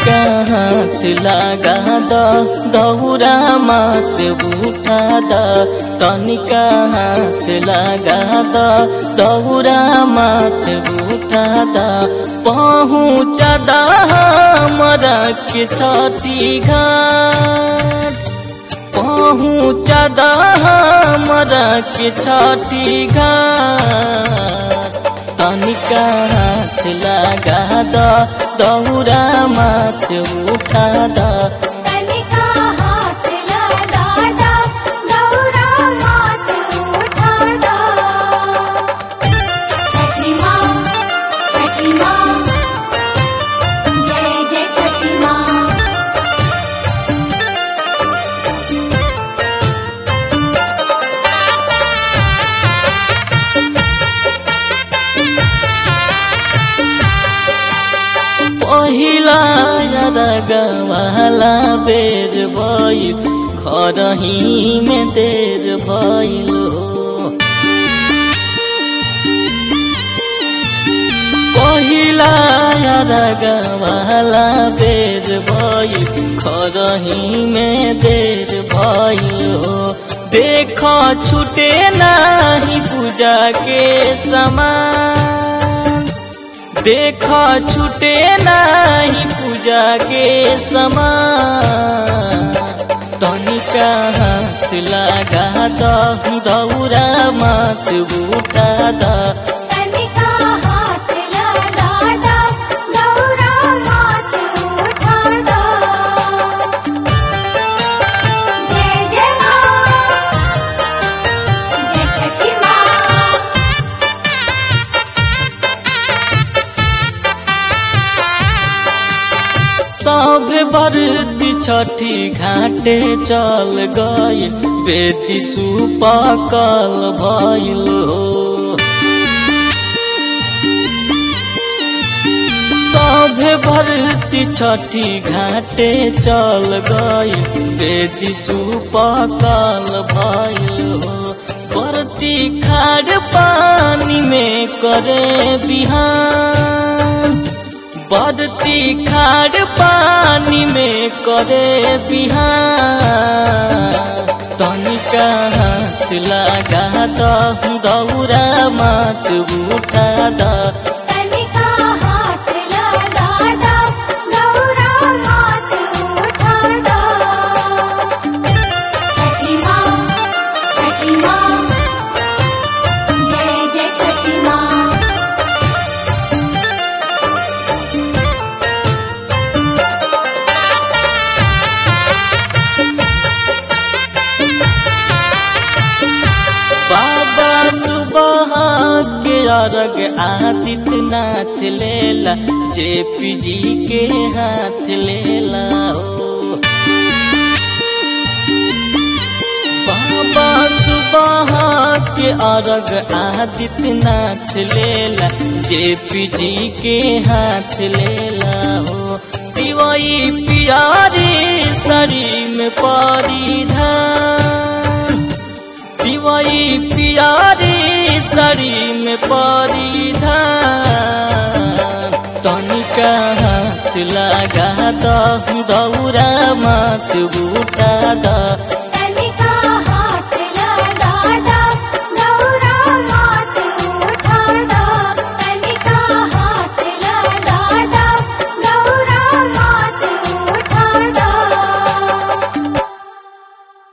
तनिका हाथ लगा द दौरा मात उठा द तनिका हाथ लगा द दौरा मात उठा द पहुँच द हमरा के छठी घाट पहुँच द हमरा के छठी घाट तनिका हाथ लगा द दौरा मात उठा द तनिका हाथ लगा दा गौरा मात उठा दा छठी माँ छठी माँ जय जय छठी माँ पहिला रगवाला बेर भइल खरही में देर भइल हो पहिला रगवाला बेर भइल खरही में देर भइल हो देख छुटे नाही पूजा के समान देख छुटे नाही पूजा के समान तनिका हाथ लगा द दौरा मात बूटा द तनिका हाथ लगा दा गौरा मात उठा दा जय जय माँ जय छठी माँ सब बरती छठी घाटे चल गई बेटी सुपकल भइल हो सब भरती छठी घाटे चल गई बेटी सुपकल भइल हो बरती खाड़ पानी में करे बिहान बदती खाड़ पानी में करे बिहान तनिका हाथ लगा द दौरा मात उठा द तनिका हाथ लगा दा गौरा मात उठा दा छठी माँ छठी माँ जय जय छठी माँ बाबा सुबह के अर्घ आदित्यनाथ लेला जेपी जी के हाथ लेला हो बाबा सुबह के अर्घ आदित्यनाथ लेला जेपी जी के हाथ लेला हो दिवाई पियारी सरी में परिधान दिवाई पियारी सरी में परिधान तनिका हाथ लगा द दौरा मात बूटा द